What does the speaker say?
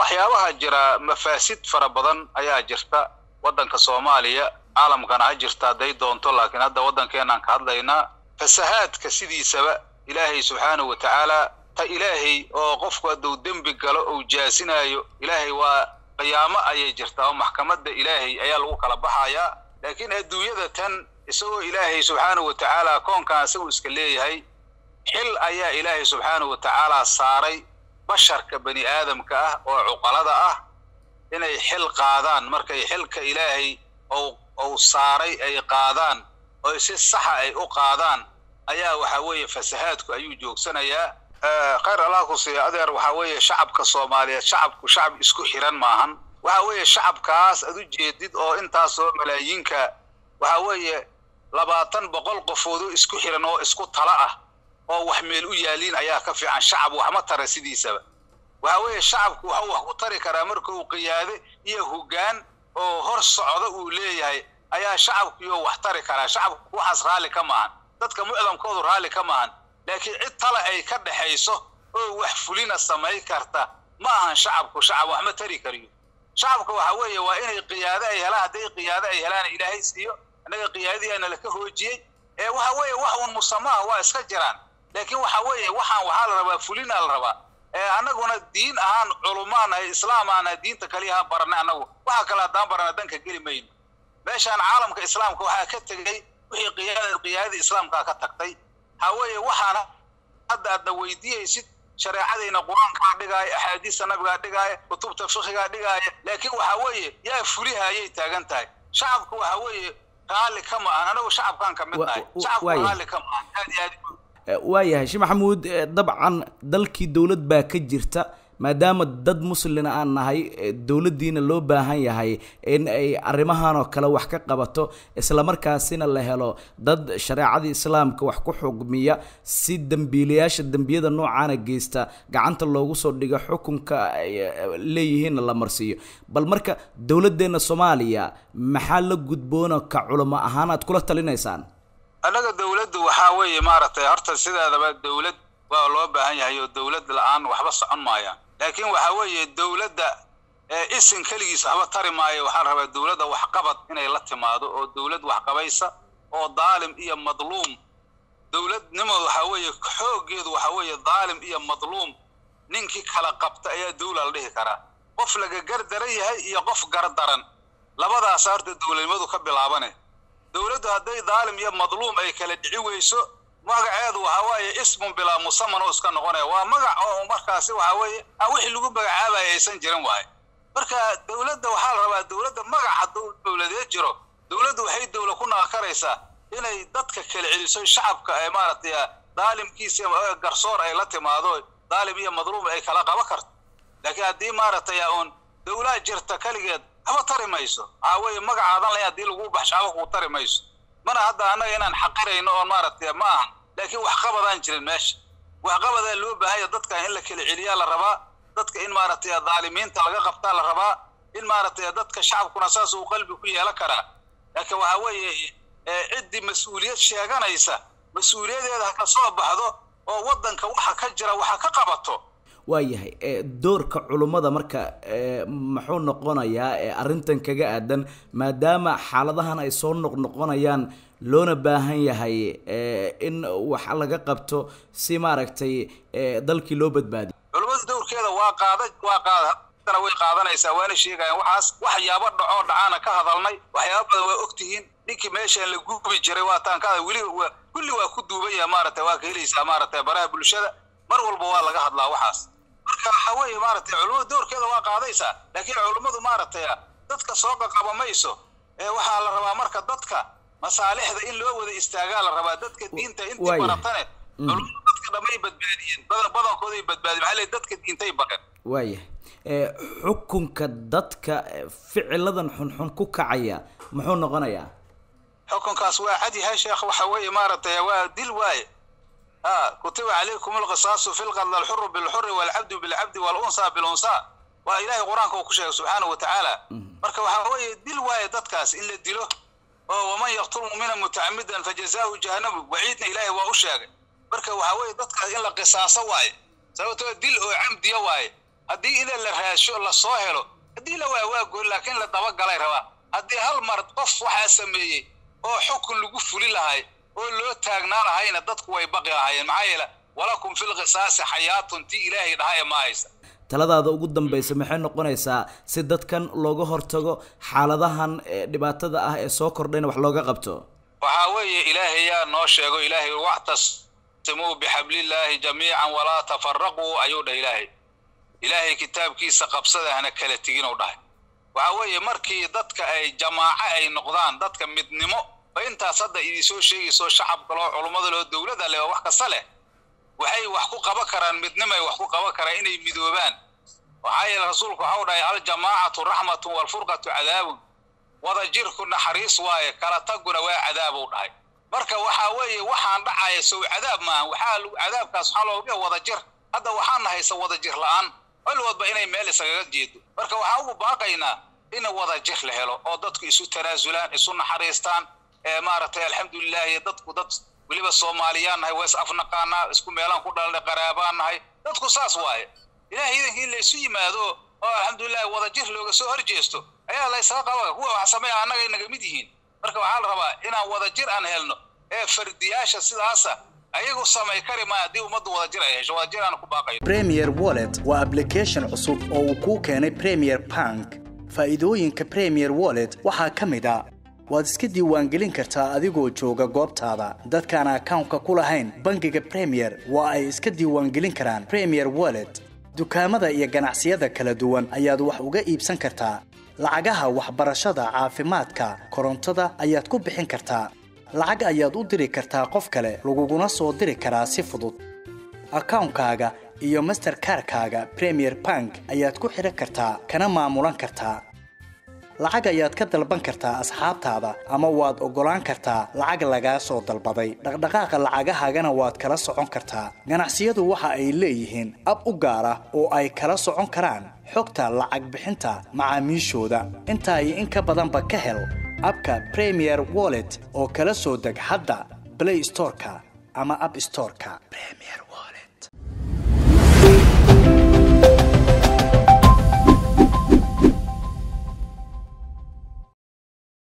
waxyaabaha jira mafaasid fara badan ayaa jirta waddanka soomaaliya caalamkana ha jirta hadday doonto laakiin hadda waddankeenaan ka hadlaynaa fasahaadka sidiisaba ilaahay subxaanahu wa tacaala ta ilaahay oo qofku hadduu dembi galo ou jaasinaayo ilaahay waa qiyaamo ayay jirtaa oo maxkamadda ilaahay ayaa lagu kala baxayaa laakiin adduunyada tan isagoo ilaahay subxaanahu wa tacaala koonkan isagu iska leeyahay xil ayaa ilaahay subxaanahu wa tacaala saaray basharka bani aadamka ah oo cuqalada ah inay xil qaadaan markay xilka ilaahay ou ou saaray ay qaadaan oo si saxa ay u qaadaan ayaa waxa weeye fasahaadku ayuu joogsanayaa khayr allah ku siiya adeer waxa weeye shacabka soomaaliyeed shacabku shacab isku xiran maahan waxa weeye shacabkaas ad u jeedid oo intaasoo malaayiinka waxa weeye labaatan boqol qofoodoo isku xiran oo isku tala ah oo wax meel u yaaliin ayaa ka fiican shacab waxma tara sidiisaba waxa weeye shacabku waxuu wax ku tari karaa marka uu qiyaade iyo hoggaan oo hor socdo uu leeyahay ayaa shacabkiyo wax tari karaa shacabku waxaas raalli ka maahan dadka mucdamkoodu raalli ka maahan laakiin cid tale ay ka dhexayso oo wax fulina samay karta ma ahan shacabku shacab wax ma tari kariyo shacabka waxa weeye waa inay qiyaade ay helaan hadday qiyaade ay helaana ilaahay siiyo annaga qiyaadadiyaana laka hoojiyey ee waxa weeye wax uun musamaha waa iska jiraan laakiin waxa weeye waxaan waxaa la rabaa fulinaa la rabaa ee annaguna diin ahaan culumaan ay islaam aana diinta kaliya ahaan baranay annagu waxa kale haddaan barana danka geli mayno meeshaan caalamka islaamka waxaa ka tegey wixii qiyaada qiyaadada islaamkaa ka tagtay waxa weeye waxaana hadda aadna weydiiyeysid shareecadayna qur-aankaa dhigaaya axaadiista nabigaa dhigaaya kutubta fikigaa dhigaaya laakiin waxa weeye yaa fulihayay taagan tahay shacabku waxa weeye raalli ka ma-an anagu shacabkaan ka mid nahay shacabku raalli ka ma-an aad iyo aad waayahay sheekh maxamuud dabcan dalkii dowlad baa ka jirta maadaama dad muslina aan nahay dowladdiina loo baahan yahay in ay arrimahan oo kale wax ka qabato islamarkaasina la helo dad shareecadii islaamka wax ku xugmiya si dembiilayaasha dembiyada noocaana geysta gacanta loogu soo dhigo xukunka ay leeyihiinna la marsiiyo bal marka dowladdeenna soomaaliya maxaa la gudboona ka culamo ahaan aad kula talinaysaan annaga dawladdu waxaa weeye maaragtay horta sideedaba dawlad waa loo baahan yahay oo dawlad la-aan waxba socon maayaan laakiin waxaa weeye dawladda isin keligiis waxba tari maayo waxaa la rabaa dawladda waxqabad inay la timaado oo dawlad waxqabaysa oo daalim iyo madluum dawladnimooda waxaa weeye xooggeedu waxaa weeye daalim iyo madluum ninkii kala qabta ayaa dawla la dhihi karaa qof laga gardaran yahay iyo qof gardaran labadaasa horta dawladnimadu ka bilaabane dawladdu hadday daalim iyo madluum ay kala dhici weyso magaceedu waxa weeye ismun bilaa musaman oo iska noqonaya waa magac oo markaasi waxa weeye aan wixii lagu magacaabaya aysan jirin waaye marka dawladda waxaa la rabaa dawladda magac hadduu dawladeed jiro dawladdu waxay dawla ku naqakaraysaa inay dadka kala celiso shacabka ee maaragtay daalimkiisa garsoor ay la timaado daalim iyo madluum ay kala qaba karto laakiin haddii maaragtay uun dawlaa jirta keligeed waxba tari mayso waxaa weeye magacaadan lahayn haddii lagu baxsho waxba kuu tari mayso mana hadda annaga inaan xaqirayno oon maaragtay ma ahan laakiin waxqabadaan jirin meesha waxqabadaa loo baahanya dadka in la kala celiyaa la rabaa dadka in maaragtay daalimiinta laga qabtaa la rabaa in maaragtay dadka shacabkuna saas uu qalbi ku yeelan karaa laakiin waxaa weeye ciddii mas-uuliyad sheeganaysa mas-uuliyadeeda ha ka soo baxdo oo waddanka waxa ka jira waxa ka qabato waayahay doorka culummada marka muxuu noqonayaa arrintan kaga aadan maadaama xaaladahan ay soo noqnoqonayaan loona baahan yahay in wax laga qabto si maaragtay dalkii loo badbaadiyo culummada dowrkeeda waa qaada waa qaada haddana way qaadanaysaa waana sheegayaan waxaas waxyaabo dhacoo dhacaana ka hadalnay waxyaaba badan waa ogtihiin ninkii meeshaan la gubi jiray waataan ka weli kulli waa ku duuban yaha maaragtay waa ka helaysaa maaragtay baraha bulshada mar walba waa laga hadlaa waxaas marka waxa weeye maaragtay culummada doorkeeda waa qaadaysaa laakiin culummadu maaragtay dadka soo qaqaba mayso ee waxaa la rabaa marka dadka masaalixda in loo wada istaagaa la rabaa dadka diinta intii baratane culummadu dadka dhamay badbaadiyeen badan badankooday badbaadiyeen maxaa leeyahay dadka diintay bareen waaya xukunka dadka ficiladan xunxun ku kacaya muxuu noqonayaa xukunkaas waa cad yahay sheekh waxa weeye maaragtay waa dil waaye kutiba calaykum alqisaasu fi lqadl alxuru bilxuri walcabdu bilcabdi walunsa bilunsa waa ilahay qur-aanka uu ku sheegay subxaanahu watacaala marka waxaa weeye dil waaye dadkaas in la dilo oo waman yaqtul mumina mutacamidan fajazaahu jahannamu waciidna ilaahay waa u sheegay marka waxaa weeye dadkaas in la qisaaso waaye sababtoo dil oo camdiya waaye haddii ida la raasho lasoo helo haddii la waa waa gooni laakiin la dabagalay rabaa haddii hal mar qof waxaa sameeyey oo xukun lagu fuli lahay oo loo taagnaa lahayna dadku way baqi lahaayeen maxaa yeele walakum fil qisaasi xayaatun tii ilaahay dhaha ee ma haysa taladaada ugu dambaysa maxay noqonaysaa si dadkan looga hortago xaaladahan dhibaatada ah ee soo kordhayna wax looga qabto waxaa weeye ilaahay yaa noo sheego ilaahay wactasimuu bixablillaahi jamiican walaa tafaraquu ayuu dhah ilaahay ilaahay kitaabkiisa qabsada hana kala tegin u dhahay waxaa weeye markii dadka ay jamaaco ay noqdaan dadka midnimo ba intaas hadda idinsoo sheegayso shacabka loo culummada loo dowladda leh oo wax kasta leh waxay wax ku qaban karaan midnimay wax ku qaban karaan inay midoobaan waxaa yeele rasuulku waxau dhahay aljamaacatu raxmatun waalfurqatu cadaabun wada jirku naxariis waaye kala taguna waa cadaab u dhahay marka waxaa weeye waxaan dhacaya sow cadaab maaha waxaa cadaabkaas waxaa looga wada jir hadda waxaan nahaysa wada jir la-aan walwadba inay meel isagaga jeedo marka waxaa ugu baaqaynaa in wada jir la helo oo dadku isu tanaasulaan isu naxariistaan ee maaragtay alxamdulilahi dadku dad weliba soomaaliyaan nahay waa is afnaqaanaa isku meelaan ku dhalanay qaraabaan nahay dadku saas waaye ilahay idankii in laysu yimaado oo alxamdulilahi wada jir looga soo horjeesto ayaa laysaga qaba kuwa wax sameeya annaga inaga mid yihiin marka waxaa la rabaa inaan wada jir aan helno ee fardiyaasha sidaasa ayagu samay kari maa haddii ummaddu wada jir ay hesho wada jir aan ku baaqayo premier wallet waa application cusub oo uu kuu keenay premier bank faa'iidooyinka premier wallet waxaa ka mid a waad iska diiwaangelin kartaa adigoo jooga goobtaada dadkaan akawnka ku lahayn bangiga premier waa ay iska diiwaangelin karaan premier wallet dukaamada iyo ganacsiyada kala duwan ayaad wax uga iibsan kartaa lacagaha waxbarashada caafimaadka korontada ayaad ku bixin kartaa lacag ayaad u diri kartaa qof kale laguguna soo diri karaa si fudud akawnkaaga iyo masterkarkaaga premier bank ayaad ku xidhan kartaa kana maamulan kartaa lacag ayaad ka dalban kartaa asxaabtaada ama waad oggolaan kartaa lacag lagaa soo dalbaday dhaqdhaqaaqa lacagahaagana waad kala socon kartaa ganacsiyadu waxa ay leeyihiin ab u gaar ah oo ay kala socon karaan xogta lacag bixinta macaamiishooda intaa iyo in ka badanba ka hel abka premier wallet oo kala soo deg hadda blay storeka ama ab storeka